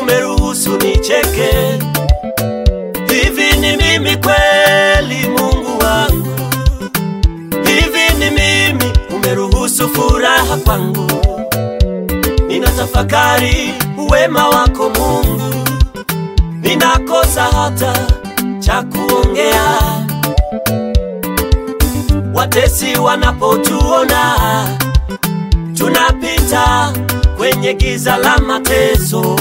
umeruhusu nicheke. Hivi ni mimi kweli, Mungu wangu? Hivi ni mimi umeruhusu furaha kwangu? Ninatafakari uwema wako Mungu, ninakosa hata cha kuongea. Watesi wanapotuona tunapita kwenye giza la mateso,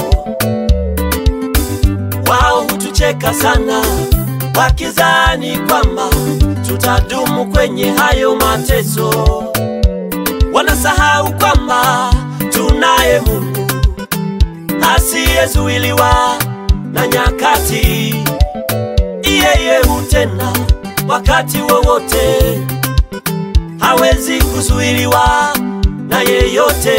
wao hutucheka sana, wakizani kwamba tutadumu kwenye hayo mateso. Wanasahau kwamba tunaye Mungu asiyezuiliwa na nyakati, yeye hutenda wakati wowote, hawezi kuzuiliwa na yeyote.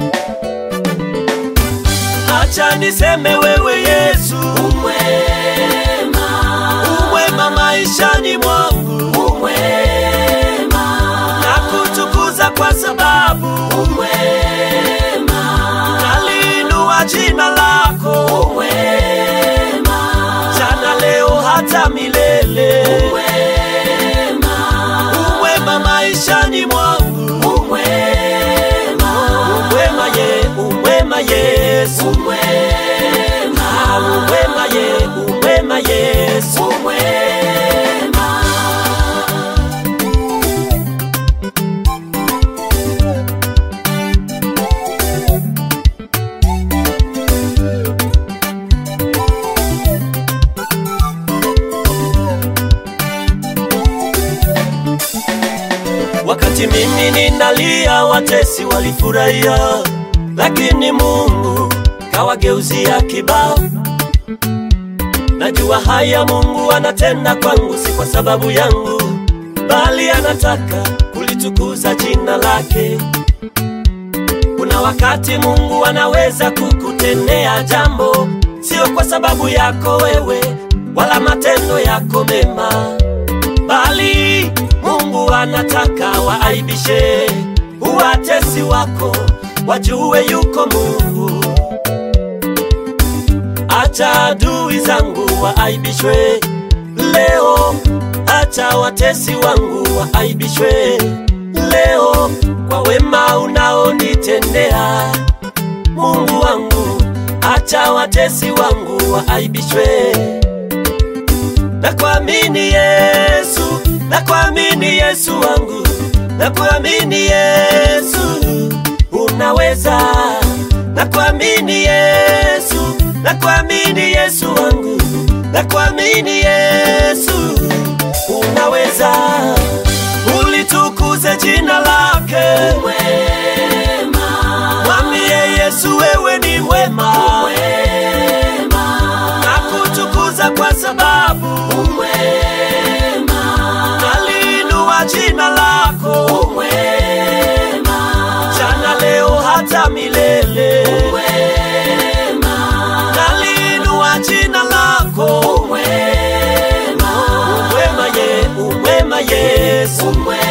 Acha niseme wewe Yesu umwema, umwema maishani mwangu umwema, na kutukuza kwa sababu umwema, naliinua jina lako umwema, jana leo hata milele umwema, umwema maishani mwangu umwema, umwema ye, umwema Yesu umwema, umwema ye, umwema Yesu umwema. Wakati mimi ninalia, watesi walifurahia, lakini Mungu kawageuzia kibao. Najua haya Mungu anatenda kwangu, si kwa sababu yangu, bali anataka kulitukuza jina lake. Kuna wakati Mungu anaweza kukutendea jambo, sio kwa sababu yako wewe wala matendo yako mema, bali Mungu anataka waaibishe uwatesi wako, wajue yuko Mungu. Acha adui zangu waaibishwe leo, acha watesi wangu waaibishwe leo, kwa wema unaonitendea Mungu wangu. Acha watesi wangu waaibishwe na kuamini Yesu, na kuamini Yesu wangu, na kuamini Yesu unaweza, na kuamini Yesu, na kuamini Yesu wangu, na kuamini Yesu unaweza, ulitukuze jina lake mwema, mwambie Yesu wewe ni mwema, na kutukuza kwa sababu umwema, naliinua jina lako umwema, jana leo hata milele umwema, naliinua jina lako umwema, umwema ye, umwema Yesu umwema